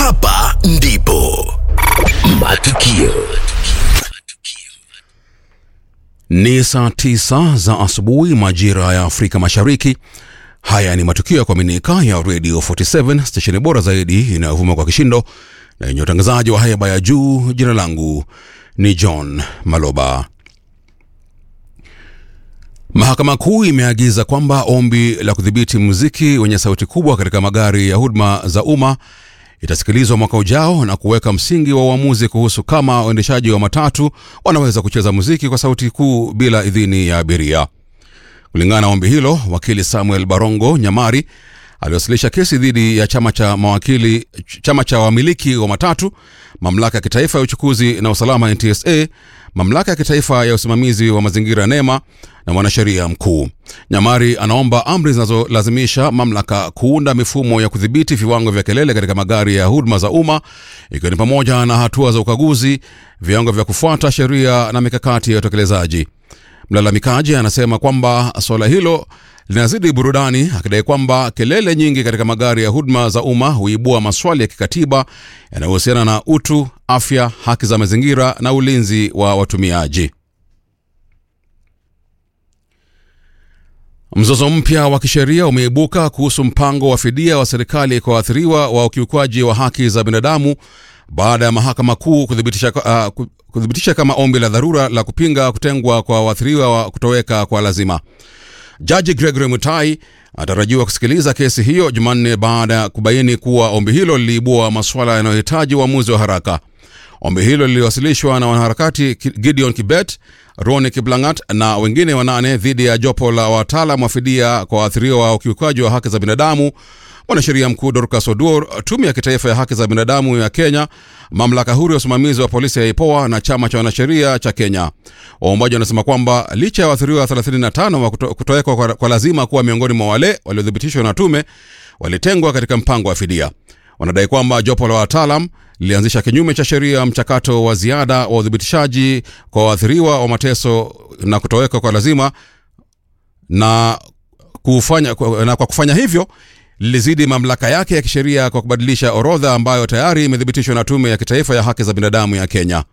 Hapa ndipo matukio Ni saa tisa za asubuhi majira ya Afrika Mashariki. Haya ni matukio ya kuaminika ya Radio 47 stesheni bora zaidi inayovuma kwa kishindo na yenye utangazaji wa haiba ya juu. Jina langu ni John Maloba. Mahakama Kuu imeagiza kwamba ombi la kudhibiti muziki wenye sauti kubwa katika magari ya huduma za umma itasikilizwa mwaka ujao na kuweka msingi wa uamuzi kuhusu kama waendeshaji wa matatu wanaweza kucheza muziki kwa sauti kuu bila idhini ya abiria. Kulingana na ombi hilo, wakili Samuel Barongo Nyamari aliwasilisha kesi dhidi ya chama cha mawakili, chama cha wamiliki wa matatu, mamlaka ya kitaifa ya uchukuzi na usalama NTSA, mamlaka ya kitaifa ya usimamizi wa mazingira NEMA na mwanasheria mkuu. Nyamari anaomba amri zinazolazimisha mamlaka kuunda mifumo ya kudhibiti viwango vya kelele katika magari ya huduma za umma, ikiwa ni pamoja na hatua za ukaguzi, viwango vya kufuata sheria na mikakati ya utekelezaji. Mlalamikaji anasema kwamba suala hilo linazidi burudani, akidai kwamba kelele nyingi katika magari ya huduma za umma huibua maswali ya kikatiba yanayohusiana na utu, afya, haki za mazingira na ulinzi wa watumiaji. Mzozo mpya wa kisheria umeibuka kuhusu mpango wa fidia wa serikali kwa waathiriwa wa ukiukwaji wa haki za binadamu baada ya mahakama kuu kuthibitisha, uh, kuthibitisha kama ombi la dharura la kupinga kutengwa kwa waathiriwa wa kutoweka kwa lazima. Jaji Gregory Mutai atarajiwa kusikiliza kesi hiyo Jumanne baada ya kubaini kuwa ombi hilo liliibua masuala yanayohitaji uamuzi wa haraka. Ombi hilo liliwasilishwa na wanaharakati Gideon Kibet, Roni Kiblangat na wengine wanane dhidi ya jopo la wataalam wa fidia kwa waathiriwa wa ukiukaji wa haki za binadamu, mwanasheria mkuu Dorcas Oduor, tume ya kitaifa ya haki za binadamu ya Kenya, mamlaka huru ya usimamizi wa polisi ya IPOA na chama cha wanasheria cha Kenya. Waombaji wanasema kwamba licha ya waathiriwa 35 wa kuto, kutowekwa kwa, kwa lazima kuwa miongoni mwa wale waliothibitishwa na tume walitengwa katika mpango wa fidia. Wanadai kwamba jopo la wataalam lilianzisha kinyume cha sheria mchakato wa ziada wa uthibitishaji kwa waathiriwa wa mateso na kutoweka kwa lazima na, kufanya, na kwa kufanya hivyo lilizidi mamlaka yake ya kisheria kwa kubadilisha orodha ambayo tayari imethibitishwa na tume ya kitaifa ya haki za binadamu ya Kenya.